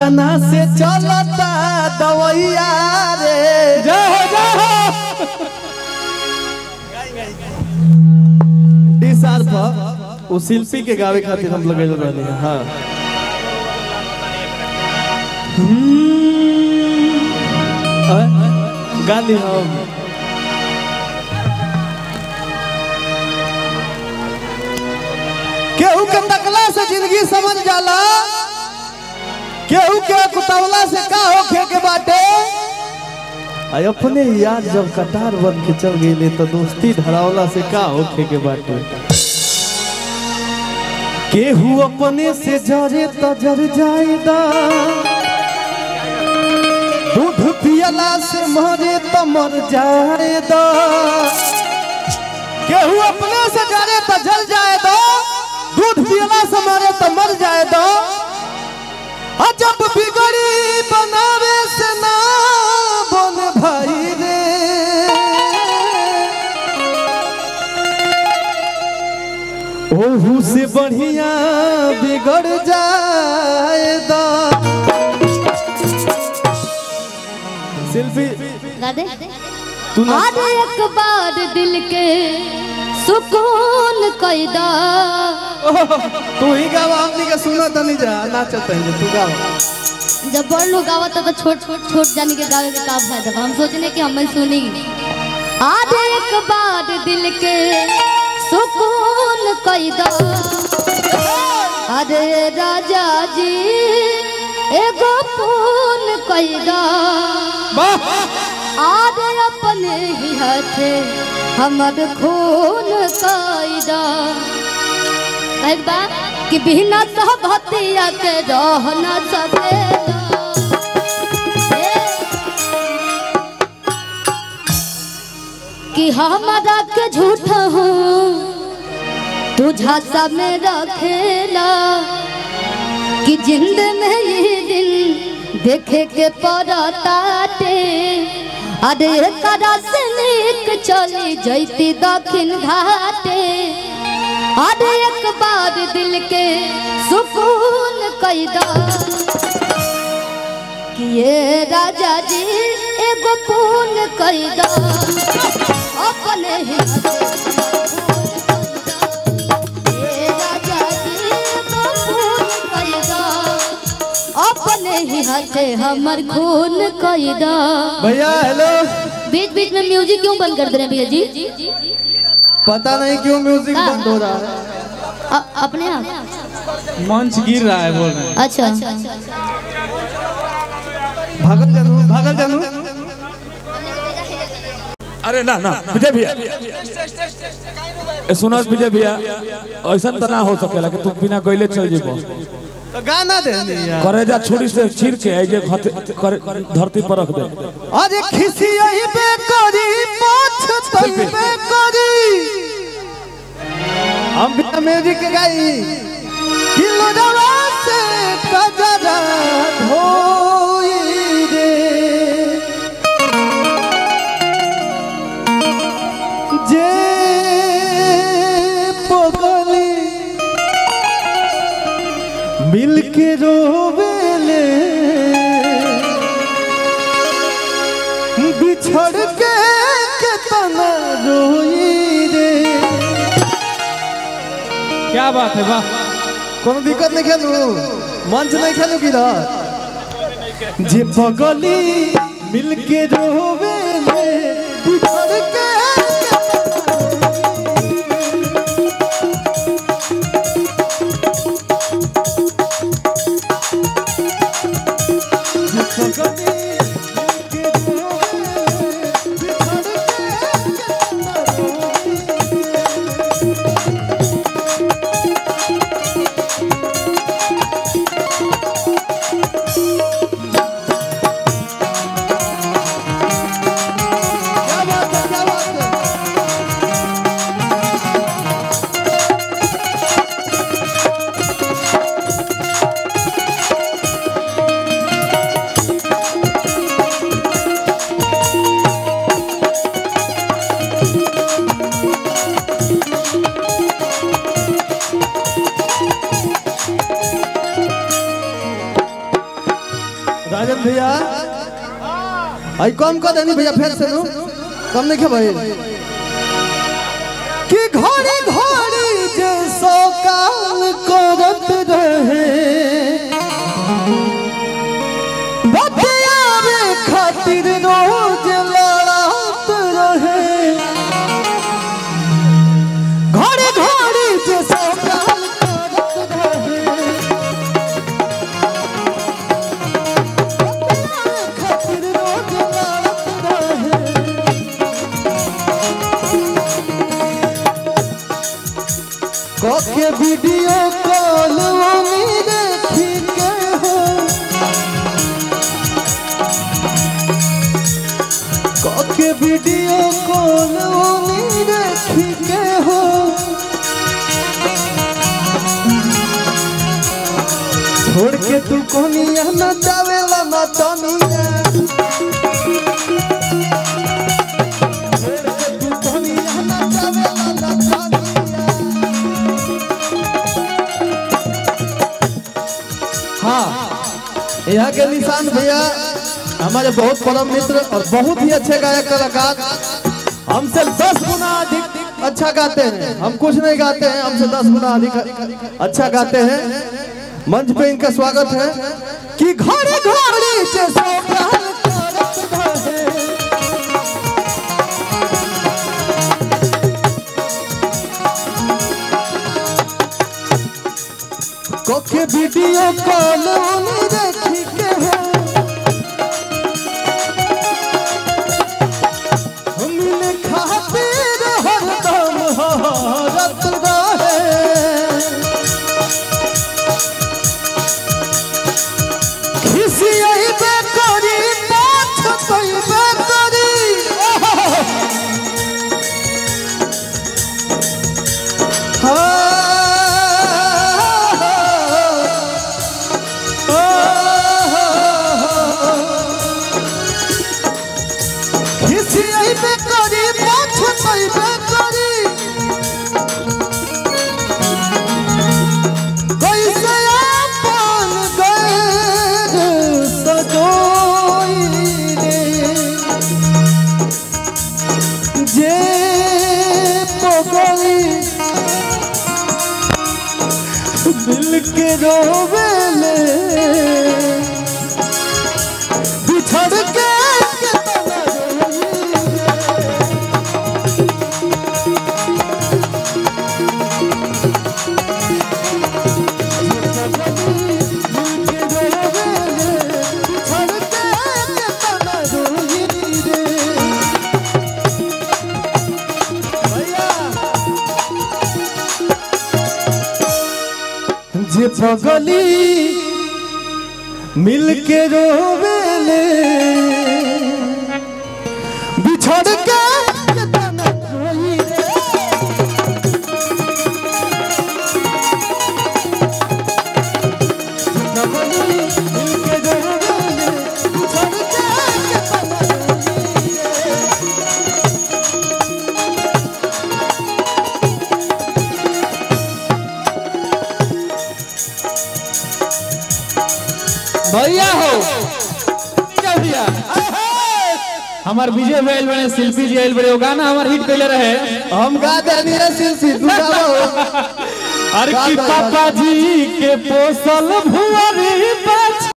कतना से चलता दवैया रे जय हो जय हो डी सार पर वो शिल्पी के गावे खातिर हम लगेल रहनी है हाँ हम्म। गाली हम केहू के तकला से जिंदगी समझ जाला केहू के कुतवला से का होखे के बाटे आई अपने यार जब कटार बन के चल गई तो दोस्ती धरावला से का होखे के बाटे केहू अपने से जरे तो जर जाएगा दूध पियला से मरे तो मर जाएगा केहू अपने से जरे तो जल जाएगा दूध पियला से मरे तो मर जाएगा और जब बिगड़ी बनावे से ना बन भाई रे ओहू से बढ़िया बिगड़ जाएगा शिल्पी दादे तू ना आज एक बार दिल के सुकून कैदा तू ही गावा हमनी के सुना तो नहीं जा नाचत है तू गावा जब बड़ लोग गावत तो छोट छोट छोट जाने के गावे के का फायदा बा? हम सोचने कि हम सुनी आज एक बार दिल के सुकून कैदा अरे राजा जी एगो फोन कैदा आज अपने ही हाथे हमर खून कैदा एक बात कि बिना सहबतिया के रह न सकेला कि हमारा के झूठ हूँ तू झांसा में रखेला कि जिंद में ये दिन देखे के पड़ताटे अरे करा से निक चली जैती दक्षिण घाटे अरे एक बार दिल के सुकून कैदा कि ये राजा जी एगो पून कैदा अपने ही ये राजा जी एगो पून कैदा अपने ही हाथे हमर खून कैदा भैया हेलो बीच बीच में म्यूजिक क्यों बंद कर दे रहे हैं भैया जी पता नहीं क्यों म्यूजिक हाँ। बंद हो रहा है अ- अपने आप मंच गिर रहा है बोल रहे हैं अच्छा भागल जानू भागल जानू अरे ना ना विजय भैया ए, सुनो विजय भैया ऐसा तो ना हो सकेला कि तुम बिना गईले चल जेबो तो गाना दे दी यार करेजा छुरी से चीर के आई जे घत- करे- धरती पर रख दे अरे खिसी यही पे करी पाछ तई पे करी हम बिना म्यूजिक के गाई किलो दवा से कजरा धोई रे जे पगली मिल के रोवेले बिछड़ के कितना रोई रे क्या बात है वाह कोनो दिक्कत नहीं खेलू मंच नहीं खेलू की जे पगली मिल के रोवेले बिछड़ के क्या बात राजन भैया आई कम कर देनी भैया फिर से नु कम नहीं खे भाई कि घड़ी घड़ी जे सो काम करत रहे बतियावे खातिर रोज लड़त रहे घड़ी घड़ी जे सो काम करत रहे खातिर रोज लड़त रहे कके वीडियो कॉल उम्मीद देखी के हो कके वीडियो कॉल उम्मीद देखी के हो छोड़ के तू कोनिया न जावेला न तनिया छोड़ के तू कोनिया न जावेला न तनिया हाँ यहाँ के निशान भैया हमारे बहुत परम मित्र और बहुत ही अच्छे गायक कलाकार हमसे दस गुना अधिक अच्छा गाते हैं हम कुछ नहीं गाते हैं हमसे दस गुना अधिक अच्छा गाते हैं मंच पे इनका स्वागत है कि घड़ी घड़ी से सोगाल करत रहे। कोके वीडियो कॉल उन्हें देखी के हो मिले खातिर हरदम हरत रहे खिसियबे करी पाछ पइबे करी खिसियबे करी पाछ पइबे करी कैसे अपन गैर सजोई रे जे पगली दिल के रोवेले बिछड़ के कितना रोई जे पगली मिल के रोवेले बिछड़ के कितना रोई रे भैया हो भैया हमार विजय भैल बने शिल्पी जी आइल बड़े वो गाना हमार हिट कैले रहे हम गा देनी है सिलसी तू गाओ अरे की पापा जी के पोसल भुअरी पे